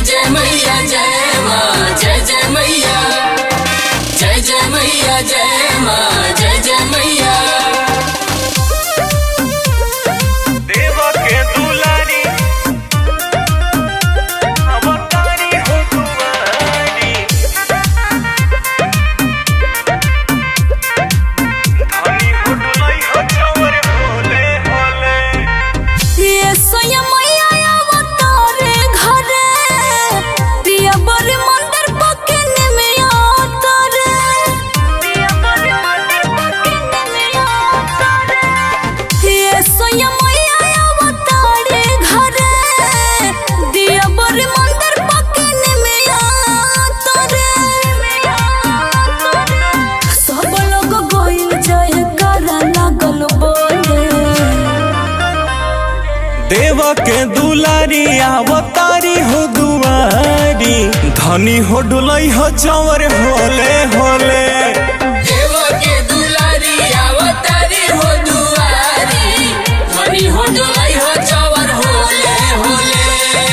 जय मैया जय माँ जय जय मैया जय जय मैया जय माँ जय जय मैया देव के दुलारी अवतारी हो तुम्हारी धनी हो डुलाई हो चवर होले होले ये सोया मैया अवतारे घरे प्रिय बड़े मंदिर पकने में अवतारे प्रिय बड़े मंदिर पकने में अवतारे ये सोया मैया अवतारे घरे दिय बड़े मंदिर पकने में अवतारे सब लोग गोइल जय करा लागल बोले देव के दुलारी अवतारी हो दुआरी धनी हो डुलाई हो चवर होले होले देव के दुलारी अवतारी हो दुआरी धनी हो डोलाई हो चवर होले होले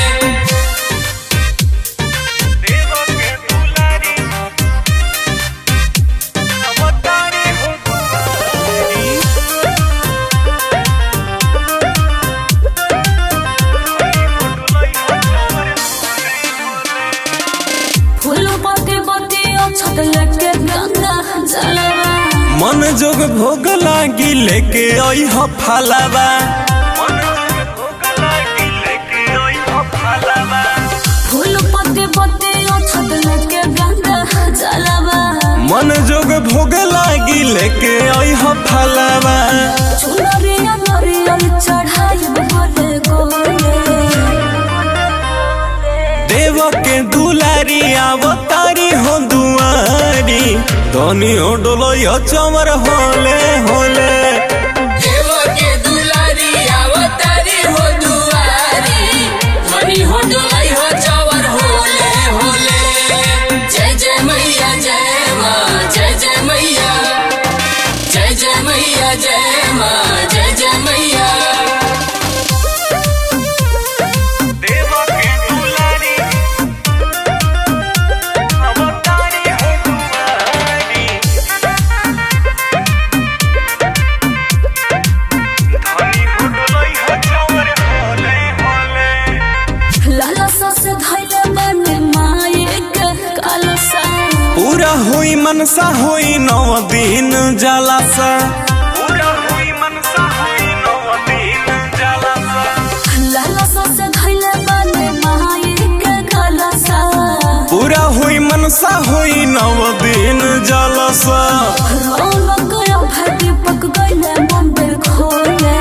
देव के दुलारी अवतारी हो दुआरी फूल पत्ती पत्ती अक्षत लेके गंगा जलवा मन जोग भोग लागी लेके आई हो फलावा मन जोग भोग लागी लेके आई हो फलावा फूल पत्ती पत्ती अक्षत लेके गंगा जलवा मन जोग भोग लागी लेके आई हो फलावा चुनरिया नरियल चढ़ाई बोले गोले देव के दुलारी अवतारी हो दुआरी धनी हो डोलोय चमर होले होले देव के दुलारी अवतारी हो दुआरी धनी हो डोलाई हो चवर होले होले जय जय मैया जय माँ जय जय मैया जय जय मैया जय माँ जय जय मैया देव के दुलारी अवतारी हो दुआरी धनी हो डोलोय चमर होले होले लाला सस धैले बने माये के कलसा पूरा हुई मनसा हुई नौ दिन जलासा पूरा हुई मनसा हुई नौ दिन जलासा लाला सस धैले बने माये के कलसा पूरा हुई मनसा हुई नौ दिन जलासा रौनक अभय दीपक गइले मंदिर खोले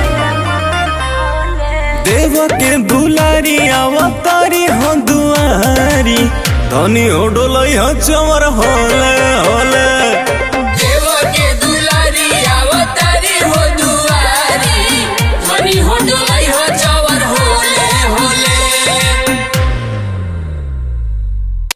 देव के दुलारी अवतारी हो दुआरी धनी हो डोलई हो चमर होले होले